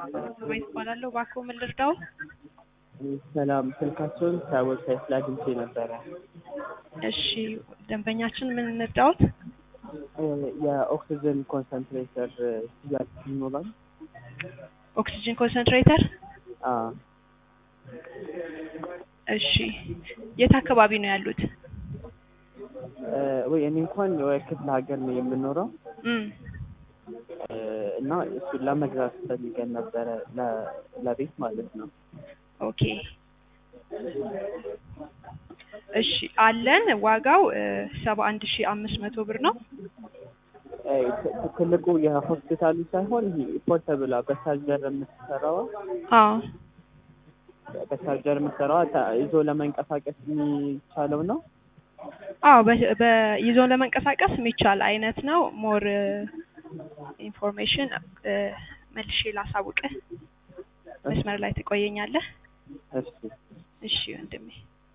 ወይ እባላለሁ። እባክዎ ምን ልርዳው? ሰላም፣ ስልካቸውን ከዌብሳይት ላይ አግኝቼ ነበረ። እሺ፣ ደንበኛችን ምን እንርዳዎት? የኦክሲጅን ኮንሰንትሬተር ሽያጭ ይኖራል? ኦክሲጅን ኮንሰንትሬተር። አዎ። እሺ፣ የት አካባቢ ነው ያሉት? ወይ እኔ እንኳን ወይ ክፍለ ሀገር ነው የምኖረው እም እና እሱን ለመግዛት ፈልገን ነበረ ለ- ለቤት ማለት ነው። ኦኬ እሺ አለን። ዋጋው ሰባ አንድ ሺ አምስት መቶ ብር ነው። እ ት- ትልቁ የሆስፒታሉ ሳይሆን ይሄ ፖርተብላ በቻርጀር የምትሰራዋ አዎ በቻርጀር የምትሰራዋ ታ- ይዞ ለመንቀሳቀስ የሚቻለው ነው። አዎ በ- በ- ይዞ ለመንቀሳቀስ የሚቻል አይነት ነው። ሞር ኢንፎርሜሽን መልሼ ላሳውቅህ። መስመር ላይ ትቆየኛለህ? እሺ እሺ ወንድሜ።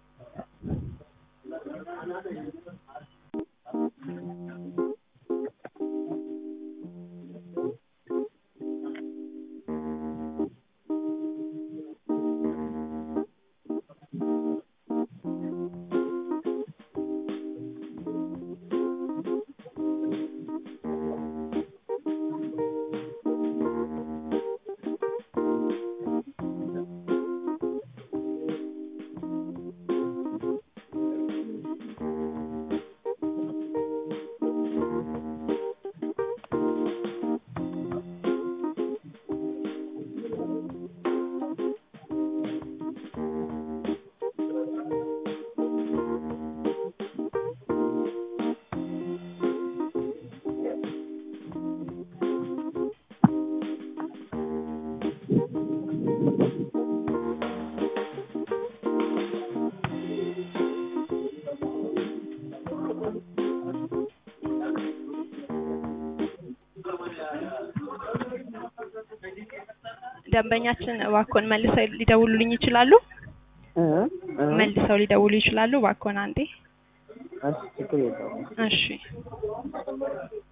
ደንበኛችን እባክዎን መልሰው ሊደውሉልኝ ይችላሉ? እ እ መልሰው ሊደውሉ ይችላሉ? እባክዎን አንዴ። እሺ ችግር የለውም። እሺ